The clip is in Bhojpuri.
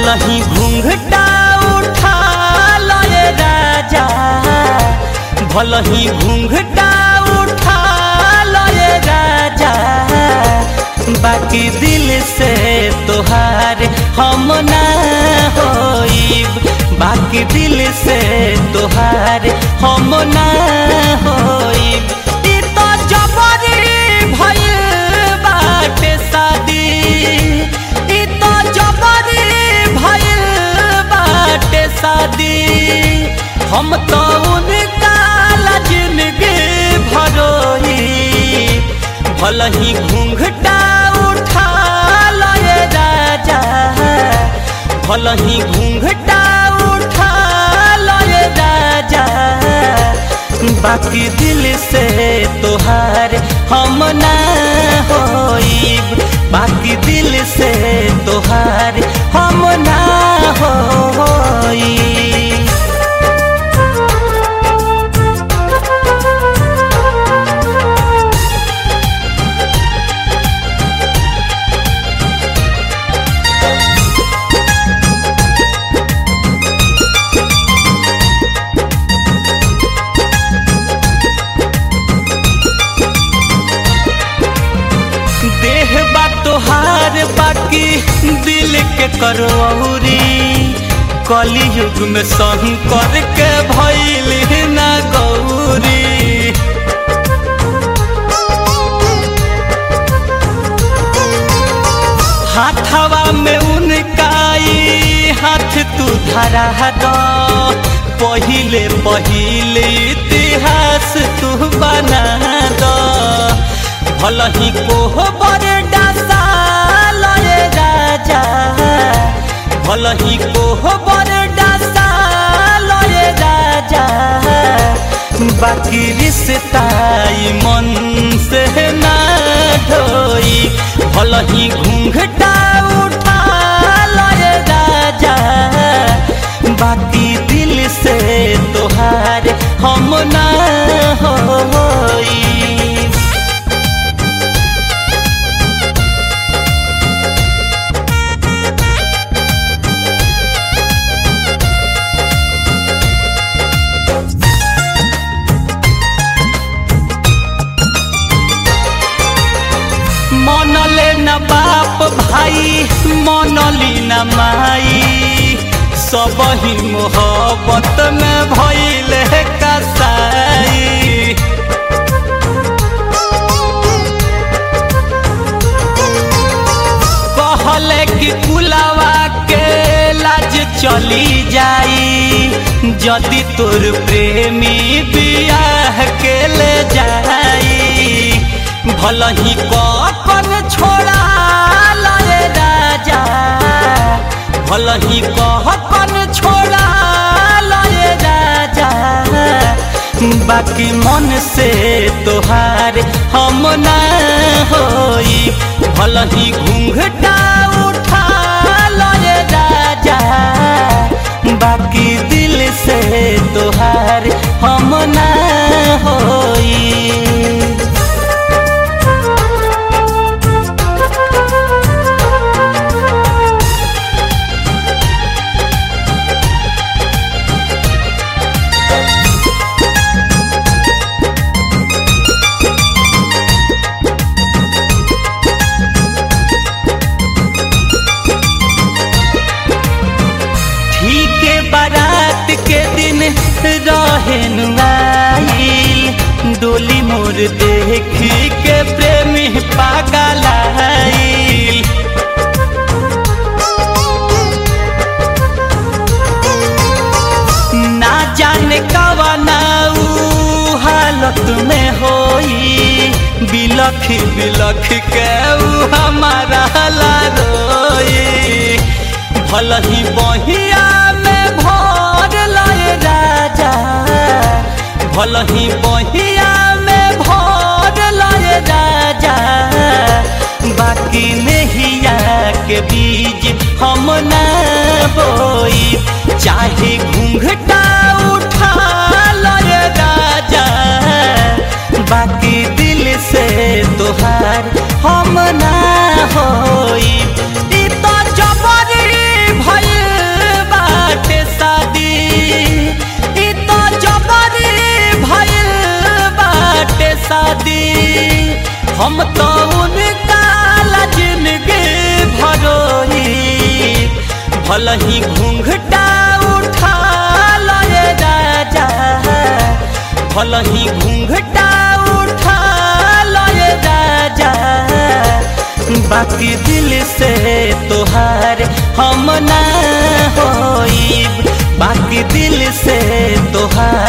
भलही घूंघटा उठा लय राजा भलही घूंघटा उठा लय राजा बाकी दिल से तोहार हम ना होइब बाकी दिल से तोहार हम ना होइब ई तो जबरी भइल बाटे शादी ई तो जबरी भइल बाटे शादी हम तो उनका ला जिंदगी भरोही भलही घूंघटा उठा लय राजा भलही घूंघटा उठा लय राजा बाकी दिल से तोहार हम ना होइब बाकी दिल से तोहार हम ना होइब देह बा तोहार बाकी दिल के करौरी कली युग में शंकर के भैल ना गौरी हाथवा में उनकाई हाथ तू धरा दो पहिले पहिले इतिहास तू बना दो भलही कोह बर डासा लय राजा भलही कोह बर डासा लय राजा बाकी रिश्ताई मन से ना ढोई भलही घूंघटा उठा लय राजा बाकी दिल से तोहार हम ना होई मनले न बाप भाई मनली न माई सब ही मोहब्बत में भइल कसाई कहले कि कुलावा के लाज चली जाई जदि तोर प्रेमी बियाह के ले जाई भलही कपन छोड़ा लय राजा भलही कहपन छोड़ा लय राजा बाकी मन से तोहार हम ना होई भलही घूंघटा उठा लय राजा बाकी दिल से तोहार हम ना होई ठीक बारात के दिन रहेन आइल डोली मोर देखी के प्रेमी पागल आइल ना जाने कवना ऊ हालत में होई बिलख बिलख के ऊ हमारा ला रोई भलही बहिया में भर लय राजा भलही बहिया में भर लय राजा बाकी नहिया के बीज हम ना बोई चाहे घूंघटा उठा लय राजा बाकी दिल से तोहार हम ना होई ई तो जबरी भइल भल ही घूंघटा उठा लय राजा भल ही घूंघटा उठा लय राजा बाकी दिल से तोहार हम ना होइब बाकी दिल से तोहार